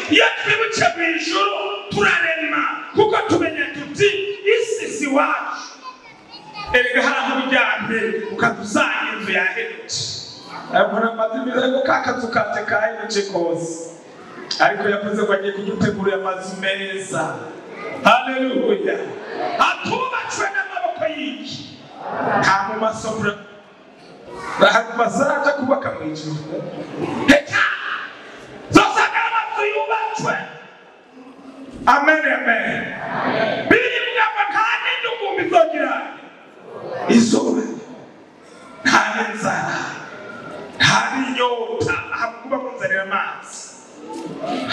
iyo twibutse mu ijuru turarema kuko tumenya tuti isi si iwacu erega hari aho ujyanye ukadusanga inzu yahindutse mbona amazimbi ariko ka kazu kanje kahindutse kose ariko yavuze ko agiye kudutegurira amazu meza haleluya atubatswe n'amaboko y'iki nta mu masomero ahantu bazaza kubaka mu ijuru reka zosanga amazu yubatswe amen amen biribwa ngo nta n'indugumbi zogira izuba nta n'inzara nta n'inyota ahantu kuba kunzanira amazi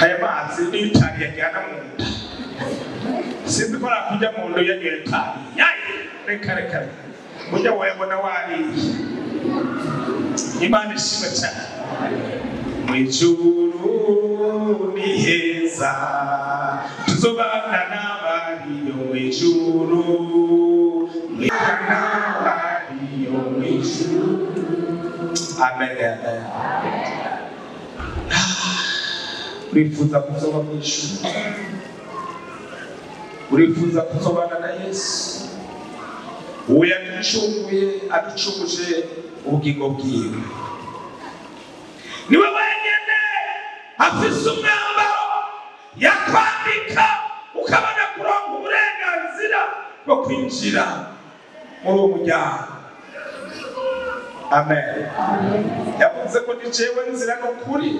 aya mazi niyo itabi yajyana mu nda sinzi ko nakujya mu nda uyanywera itabi yayi reka reka mujya wayabona wariye imana ishima cyane mu ijuru ni heza tuzobana n'abariyo mu ijuru mu ijuru n'abariyo mu ijuru amen amen urifuza kuzoba mu ijuru urifuza kuzobana na yesu uwo yaducunguye aducunguje ubugingo bwiwe niwe wenyine afise umwambaro yakwambika ukabona kuronka uburenganzira bwo kwinjira muri uwo muryango amen yavuze ko ni jewe nzira ni ukuri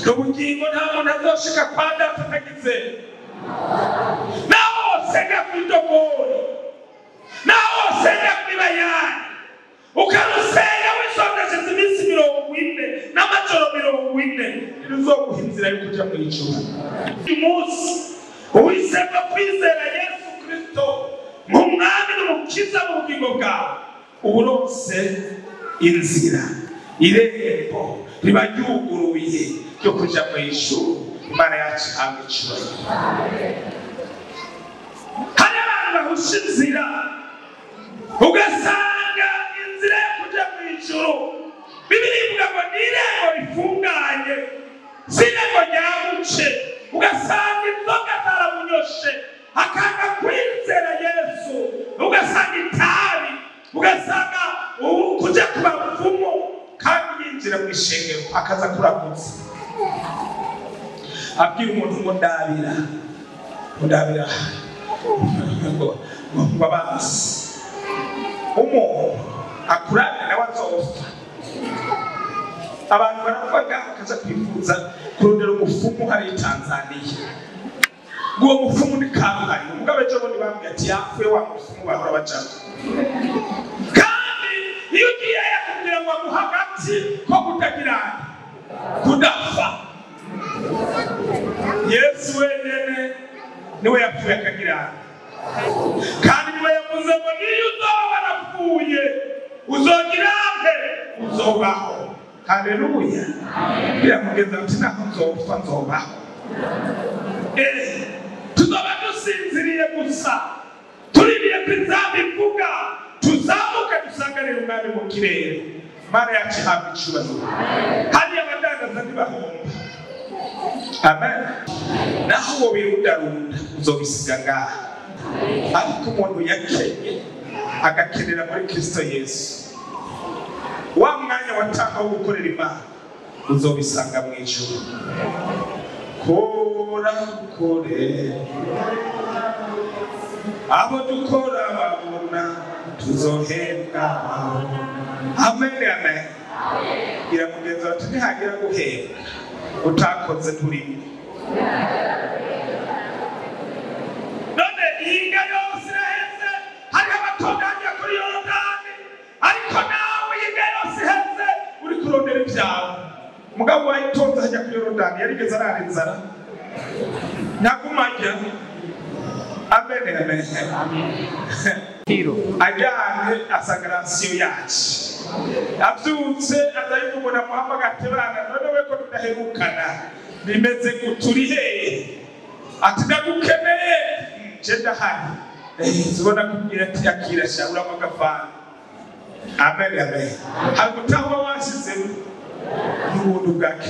n'ubugingo nta muntu azoshika kwa data atagize naho senga kwidogori naho senga kwibayani ukarusenga wisondesheje iminsi mirongo ine n'amajoro mirongo ine ntiruzoguha inzira yo kuja mu ijuru uyu munsi uhisemo kwizera yesu kristo nk'umwami n'umukiza mu bugingo bwawe uba uronse inzira irembo riba ryuguruye ryo kuja mu ijuru imana yacu ihabwa icyubahiro hari abantu bahusha inzira ugasanga inzira yo kujya mu ijuru bibiri ivuga ngo ni irembo rifunganye si irembo ryabuce ugasanga inzoga zaramunyoshe akanga kwizera yesu ugasanga itabi ugasanga ubu kujya ku bapfumu kandi yinjira mu ishengero akaza kurakutse abwira umuntu ngo ndabira ndabira babanza umuntu akurane nawe azopfa abantu baravuga bakaza kwifuza kurondera umufumu hariya i tanzaniya uwo mufumu ni kampani umugabo ejo bundi bambwiye ati yapfuye wa mufumu bahora bacamo kandi iyo ugiye yakubwira ngo aguha agati ko kutagira kudapfa yesu wenyine niwe yapfuye akagira kandi niba yavuze ngo niyo uzaba warapfuye uzogira he uzobaho haleluya biramugeza ati ntabwo nzopfa nzobaho Eh, tuzoba dusinziriye gusa tuririye ko inzamba ivuga tuzamuke dusanganire umwami mu kirere mana yacu ihabwa icyubahiro hariya abadandaza ntibahomba amen naho uwo wirundarunda uzobisiga ngaha ariko umuntu yakenye agakenera muri kristo yesu wa mwanya watanga wo gukorera imana uzobisanga mu ijuru kora dukore abo dukora babona tuzohembwa amen amen iramugenza bati ntihagira guhembwa utakoze turimo none ihinga yose iraheze hariho abatunganya kuri yorodani ariko nawe ihinga yose iheze uri kurondera ibyawe mugabo wayitonze hajya kuri yorodani yarigeze arara inzara nyagumajya amen amen ajyanye asanga rasiyo yacu abyutse azayivugura muhamagate bana none we ko tudaherukana bimeze guturi hehe ati ndagukeneye nje ndahari zibona kubwira ati akira sha uramugavana amen amen hari gutahwa washyizemo n'ubuntu bwa